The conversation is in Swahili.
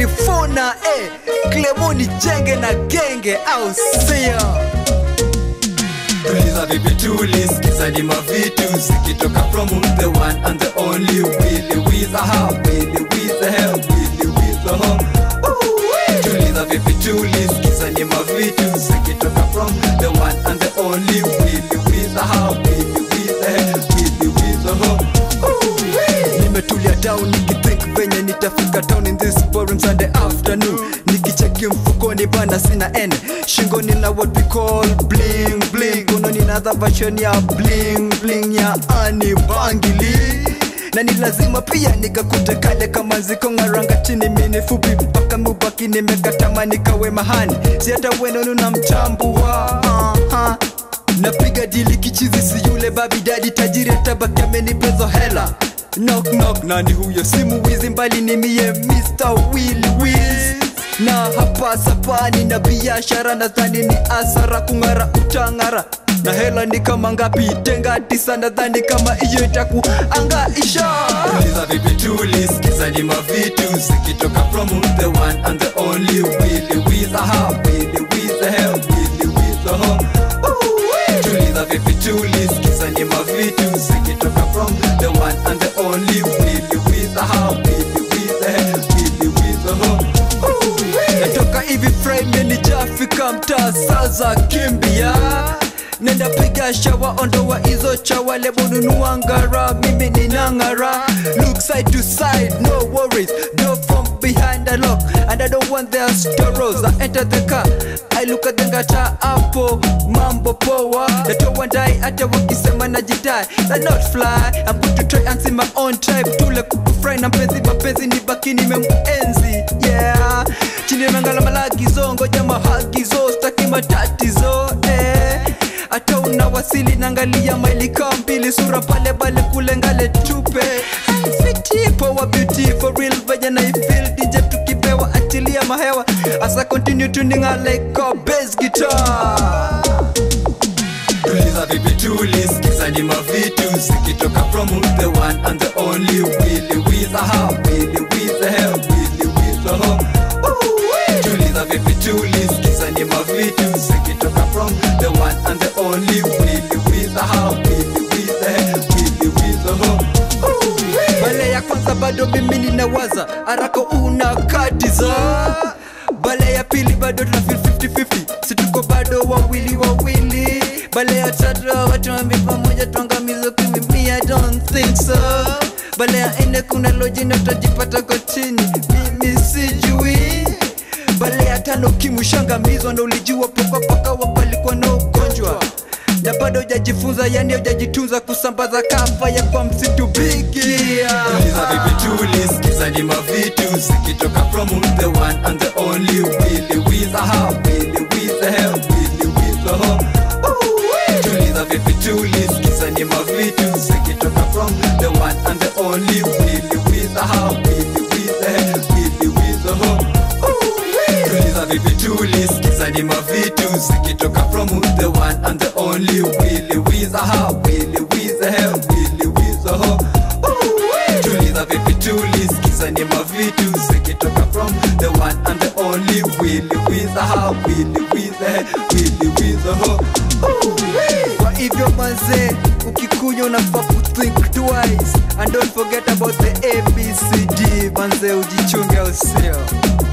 California eh. Clemoni jenge na genge au sio? tuliza vipi tuli sikiza ni mavitu zikitoka from the one and the only Willy Wiza ha Willy Wiza he Willy Wiza ho tuliza vipi tuli sikiza ni mavitu zikitoka from the one and the only Willy Wiza ha Willy Wiza he Willy Wiza ho nimetulia down nikithink venye nitafika town in this boring Sunday afternoon nikicheki mfukoni bana sina n shingoni na what we call bling bling kononi na the version ya bling bling ya ani bangili na ni lazima pia nikakute kale kama ziko ng'aranga chini mini fupi mpaka mubaki nimekatama nikawe mahani si hata wenonu na mchambua uh-huh. napiga dili kichizi si yule babi dadi tajiri atabaki amenipezo hela knock knock nani huyo simu wizi mbali ni mie Mr. Will Wiz na hapa sapani na biashara nadhani ni asara kung'ara utang'ara na hela ni kama ngapi tenga tisa nadhani kama iyo itakuangaisha tuliza vipi tuli sikiza ni mavitu zikitoka from the one and the only Willy Wiza ha Willy Wiza he Willy Wiza ho tuliza vipi tuli sikiza ni mavitu zikitoka from the one and the only Willy Wiza ha Willy Wiza he Willy Wiza ho natoka hivi frame nijafika mtaa sasa kimbia nenda piga shawa ondoa hizo chawa lebo nunua ngara mimi ninang'ara look side to side no worries door from behind the lock and i don't want their storos i enter the car i look at the ngata hapo mambo poa natoa ndai hata wakisema najidai that not fly i'm going to try and see my own tribe tule kukufry na mpenzi mapenzi ni baki nimemuenzi yeah chini mangala malagizo ngoja mahagizo staki matatizo eh hata unawasili naangalia mailika mbili sura pale bale kule ngale tupe fiti power beauty for real venye na ifeel DJ tukipewa achilia mahewa asa continue tuning a like a bass guitar tuliza vipi tuli sikiza ni mavitu zikitoka from the one and the only Willy Wiza ha Willy Wiza he Willy Wiza ho tuliza vipi tuli sikiza ni mavitu zikitoka from the one and the only Willy Wiza ha Willy Wiza he Willy Wiza ho bale ya kwanza bado mimi ninawaza haraka una katiza bale ya pili bado tuna feel 50-50 situko bado wawili wawili bale ya tatu watu wambi pamoja tuangamizo kimimi I don't think so bale ya nne kuna lojina tutajipata kotini mimi sijui bale ya tano kimushangamizwa ndo ulijua popapaka wapalikuwa na ugonjwa na bado hujajifunza yani hujajitunza kusambaza kafa ya kwa msitu bigia tuliza vipi tuli sikiza ni mavitu zikitoka from the one and the only Willy Wiza ha Willy Wiza he Willy Wiza ho tuliza vipi tuli sikiza ni mavitu zikitoka from the one and the only Willy Wiza ha Willy Wiza he Willy Wiza ho tuliza vipi tuli sikiza ni mavitu zikitoka from the one and the only Willy Wiza ha Willy Wiza he Willy Wiza ho tuliza vipi tuli sikiza ni mavitu zikitoka from the one and the only Willy Wiza ha Willy Wiza he Willy Wiza ho kwa hivyo manze ukikunywa unafaa kuthink twice and don't forget about the abcd manze ujichunge usio